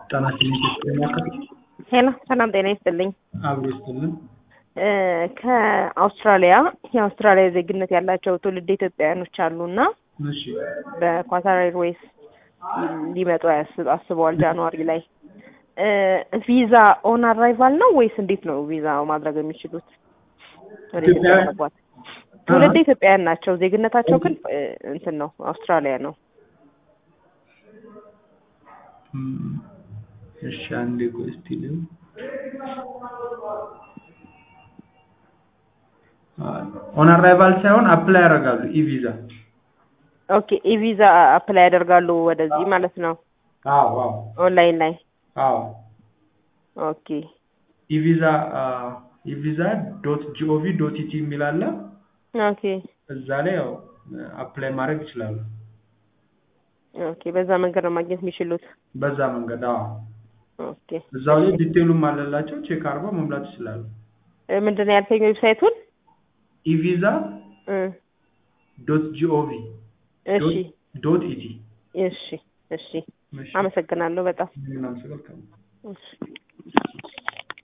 ጤና ይስጥልኝ የሚያቀርብ ሄሎ ሰላም ጤና ይስጥልኝ። አብሮ ይስጥልን። እ ከአውስትራሊያ የአውስትራሊያ ዜግነት ያላቸው ትውልድ ኢትዮጵያውያኖች አሉና እሺ በኳታር ኤርዌይስ ሊመጡ ያስ- አስበዋል ጃንዋሪ ላይ እ ቪዛ ኦን አራይቫል ነው ወይስ እንዴት ነው ቪዛ ማድረግ የሚችሉት? ወደ ኢትዮጵያ ኢትዮጵያውያን- ለመግባት ትውልድ ኢትዮጵያውያን ናቸው። ዜግነታቸው ግን እ እንትን ነው አውስትራሊያ ነው። እም፣ እሺ አንዴ ቆይ እስቲ ልየው። ኦን አራይቫል ሳይሆን አፕላይ ያደርጋሉ ኢ-ቪዛ። ኦኬ ኢቪዛ አፕላይ ያደርጋሉ ወደዚህ ማለት ነው አዎ አዎ ኦንላይን ላይ አዎ ኦኬ ኢቪዛ ኢቪዛ ዶት ጂኦቪ ዶት ኢቲ የሚል አለ። ኦኬ እዛ ላይ ያው አፕላይ ማድረግ ይችላሉ። ኦኬ በዛ መንገድ ነው ማግኘት የሚችሉት። በዛ መንገድ አዎ ኦኬ እዛው ላይ ዲቴሉም አለላቸው ቼክ አድርገው መሙላት ይችላሉ። እ ምንድን ነው ያልከኝ ዌብሳይቱን? ኢቪዛ እ ዶት ጂኦቪ እሺ ዶት ኢቲ እሺ እሺ አመሰግናለሁ በጣም ምናምን ስልክ እሺ